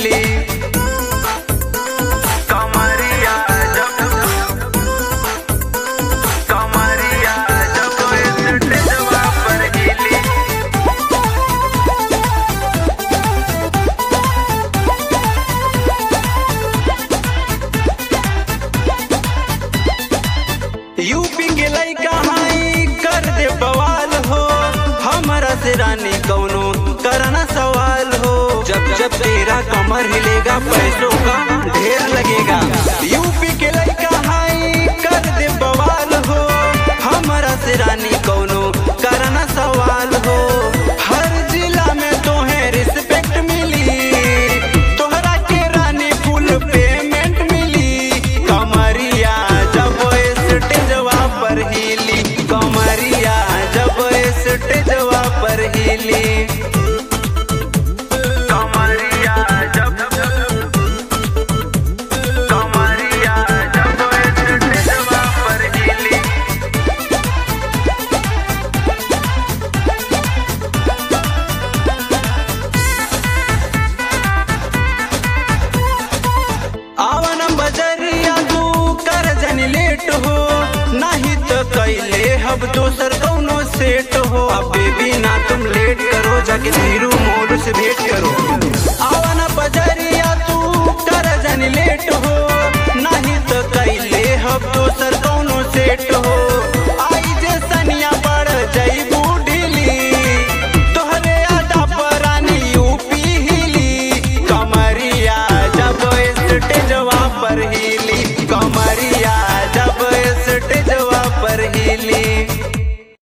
हिली कमरिया जब कमरिया जब स्टेजवा पर हिली यूपी के लइका हाई कर दे बवाल हो हमारा से रानी कौनो करना सवाल हो जब जब तेरा कमर हिलेगा पैसों का ढेर लगेगा यूपी के लइका हाई कर दे बवाल हो हमारा से रानी कौनो करना सवाल हो हर जिला में तोहे रिस्पेक्ट मिली तोहरा के रानी फुल पेमेंट मिली कमरिया जब स्टेजवा पर हिली कमरिया जब स्टेजवा पर हिली कमरिया जब कमरिया जब स्टेजवा पर हिली आवन बजरिया तू कर जनी लेट हो नहीं तो कैले हब दोसर कौनो सेट हो अब बेबी ना तुम लेट करो जाके धीरू मोड़ से